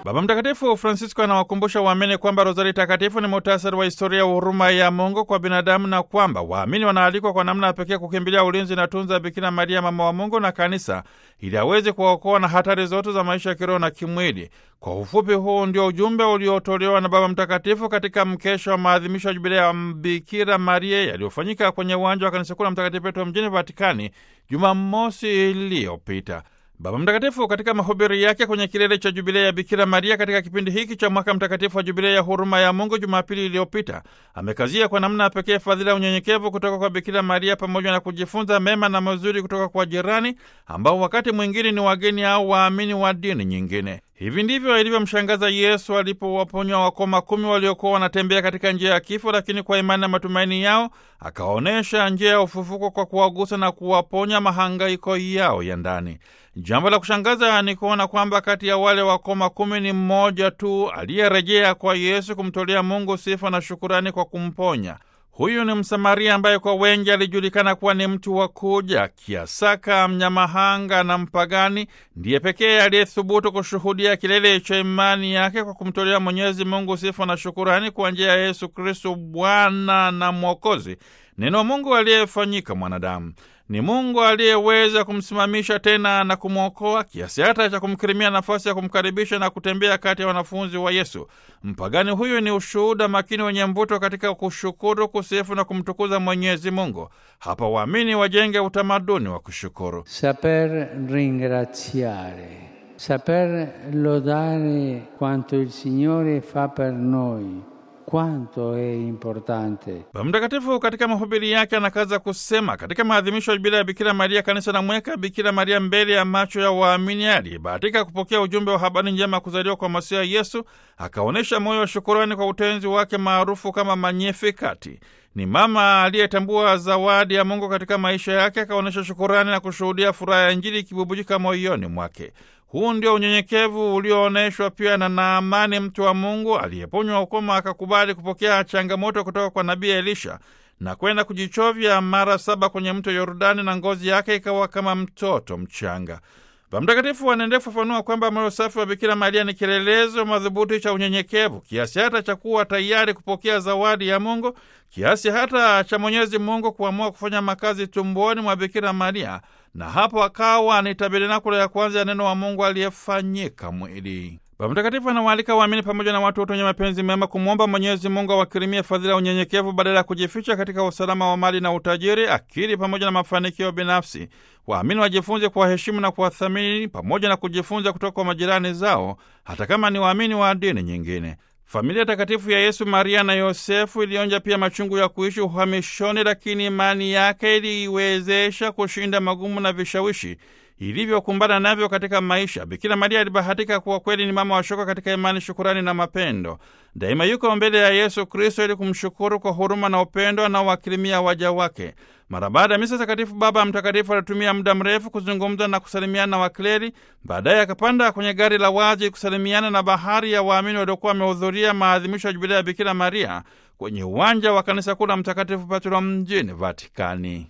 Baba Mtakatifu Francisco anawakumbusha waamini kwamba rozari takatifu ni muhtasari wa historia ya huruma ya Mungu kwa binadamu na kwamba waamini wanaalikwa kwa namna ya pekee kukimbilia ulinzi na tunza ya Bikira Maria, mama wa Mungu na Kanisa, ili aweze kuwaokoa na hatari zote za maisha ya kiroho na kimwili. Kwa ufupi, huu ndio ujumbe uliotolewa na Baba Mtakatifu katika mkesha wa maadhimisho ya jubilei ya Bikira Maria yaliyofanyika kwenye uwanja wa kanisa kuu la Mtakatifu Petro mjini Vatikani Jumamosi iliyopita. Baba Mtakatifu katika mahubiri yake kwenye kilele cha jubilei ya Bikira Maria katika kipindi hiki cha mwaka mtakatifu wa jubilei ya huruma ya Mungu Jumapili iliyopita amekazia kwa namna ya pekee fadhila ya unyenyekevu kutoka kwa Bikira Maria pamoja na kujifunza mema na mazuri kutoka kwa jirani ambao wakati mwingine ni wageni au waamini wa dini nyingine. Hivi ndivyo ilivyomshangaza Yesu alipowaponya wakoma kumi waliokuwa wanatembea katika njia ya kifo, lakini kwa imani na matumaini yao akaonyesha njia ya ufufuko kwa kuwagusa na kuwaponya mahangaiko yao ya ndani. Jambo la kushangaza ni kuona kwamba kati ya wale wakoma kumi ni mmoja tu aliyerejea kwa Yesu kumtolea Mungu sifa na shukurani kwa kumponya. Huyu ni Msamaria ambaye kwa wengi alijulikana kuwa ni mtu wa kuja kiasaka, mnyamahanga na mpagani. Ndiye pekee aliyethubutu kushuhudia kilele cha imani yake kwa kumtolea Mwenyezi Mungu sifa na shukurani kwa njia ya Yesu Kristo, Bwana na Mwokozi, neno Mungu aliyefanyika mwanadamu. Ni Mungu aliyeweza kumsimamisha tena na kumwokoa kiasi hata cha kumkirimia nafasi ya kumkaribisha na kutembea kati ya wanafunzi wa Yesu. Mpagani huyu ni ushuhuda makini wenye mvuto katika kushukuru, kusifu na kumtukuza Mwenyezi Mungu. Hapa waamini wajenge utamaduni wa kushukuru. Saper ringraziare, saper lodare quanto il Signore fa per noi quanto è importante. Baba Mtakatifu katika mahubiri yake anakaza kusema, katika maadhimisho ya jubilei ya Bikira Maria, kanisa na mweka Bikira Maria mbele ya macho ya waamini. Aliyebahatika kupokea ujumbe wa habari njema ya kuzaliwa kwa Masiha Yesu akaonyesha moyo wa shukurani kwa utenzi wake maarufu kama Magnificat. Ni mama aliyetambua zawadi ya Mungu katika maisha yake, akaonyesha shukurani na kushuhudia furaha ya Injili ikibubujika moyoni mwake. Huu ndio unyenyekevu ulioonyeshwa pia na Naamani, mtu wa Mungu aliyeponywa ukoma, akakubali kupokea changamoto kutoka kwa nabii Elisha na kwenda kujichovya mara saba kwenye mto Yordani, na ngozi yake ikawa kama mtoto mchanga. Baba Mtakatifu anaendelea kufafanua kwamba moyo safi wa Bikira Maria ni kielelezo madhubuti cha unyenyekevu, kiasi hata cha kuwa tayari kupokea zawadi ya Mungu, kiasi hata cha Mwenyezi Mungu kuamua kufanya makazi tumboni mwa Bikira Maria, na hapo akawa ni tabernakulo ya kwanza ya neno wa Mungu aliyefanyika mwili. Baba Mtakatifu anawaalika waamini pamoja na watu wote wenye mapenzi mema kumwomba Mwenyezi Mungu awakirimie fadhila ya unyenyekevu badala ya kujificha katika usalama wa mali na utajiri, akili pamoja na mafanikio binafsi. Waamini wajifunze kuwaheshimu na kuwathamini pamoja na kujifunza kutoka kwa majirani zao, hata kama ni waamini wa dini nyingine. Familia takatifu ya Yesu, Maria na Yosefu ilionja pia machungu ya kuishi uhamishoni, lakini imani yake iliiwezesha kushinda magumu na vishawishi ilivyokumbana navyo katika maisha. Bikira Maria alibahatika kuwa kweli ni mama wa shoka katika imani, shukurani na mapendo. Daima yuko mbele ya Yesu Kristo ili kumshukuru kwa huruma na upendo anaowakirimia waja wake. Mara baada ya misa takatifu, Baba Mtakatifu alitumia muda mrefu kuzungumza na kusalimiana na wakleri. Baadaye akapanda kwenye gari la wazi kusalimiana na bahari ya waamini waliokuwa wamehudhuria maadhimisho ya jubilei ya Bikira Maria kwenye uwanja wa kanisa kuu la Mtakatifu Petro mjini Vatikani.